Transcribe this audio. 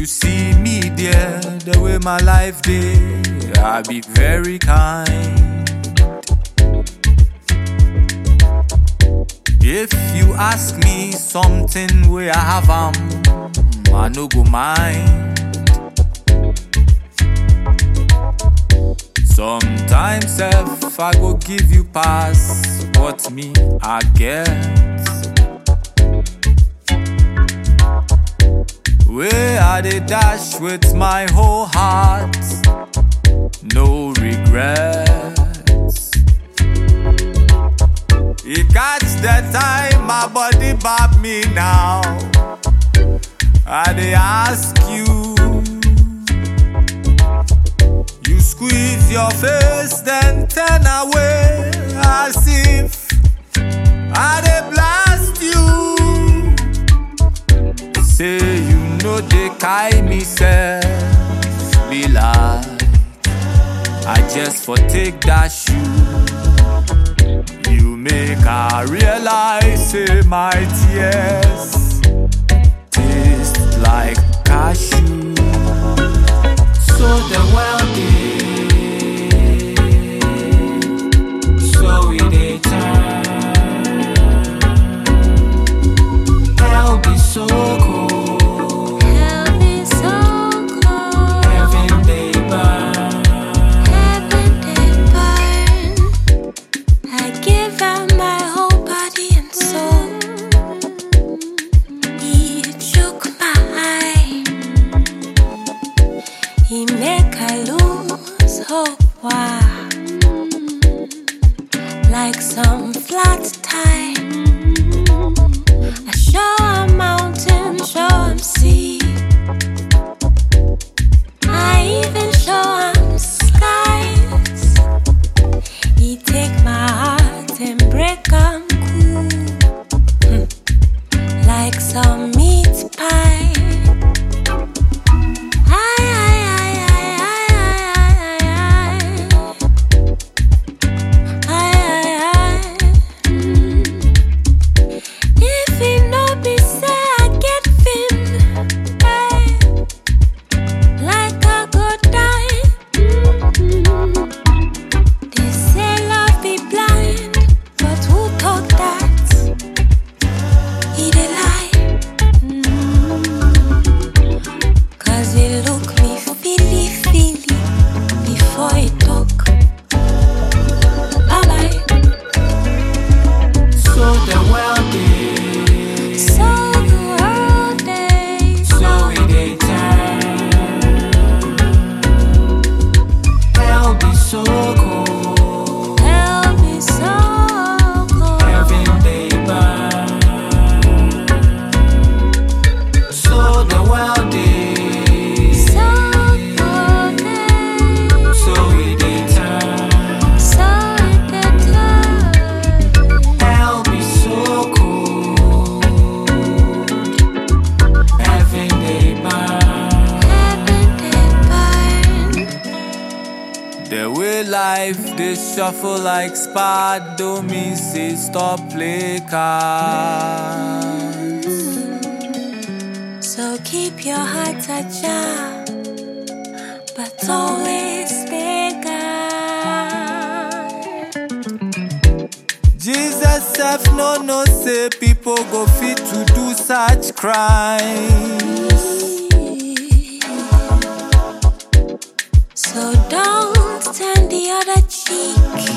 see me there, the way my life day, I be very kind. If you ask me something where I have um, I no go mind. Sometimes if I go give you pass what me I get. Where I dey dash with my whole heart, no regrets. You catch the time my body bop me now. I dey ask you. You squeeze your face, then turn away as if I dey blast you. Say you know they carry me self be like I just for take that shoe. You make I realize say my tears taste like cashew. So the world is so it dey turn. Hell be so cold, Hell is so cold, heaven dey burn. heaven they burn. I give out my whole body and soul. He took my eye. He make I lose hope. Why? Like some flat tire. I show a mountain, show him sea. I even show him skies. He take my heart and break 'em cool. Hmm. Like some meat pie. Aye, aye, aye, aye, aye, aye, aye, aye. Aye, aye, aye. Mm. If he no be say I get fin, hey, like I go die. Mm. They say love be blind, but who talk that? He dey lie. Mm. Cause he look me feely feely before he talk. Bye bye. So the world is So the world is so it dey turn. Hell be so cold, Hell be so cold. heaven dey burn. So the world is So cold. so it dey turn. So the turn. Hell be so cold, heaven dey burn. Heaven they burn. The way life they shuffle like spad don't mean say stop play cards. So keep your heart ajar, but always stay guard. Jesus self no no say people go fit to do such crimes. So don't turn the other cheek.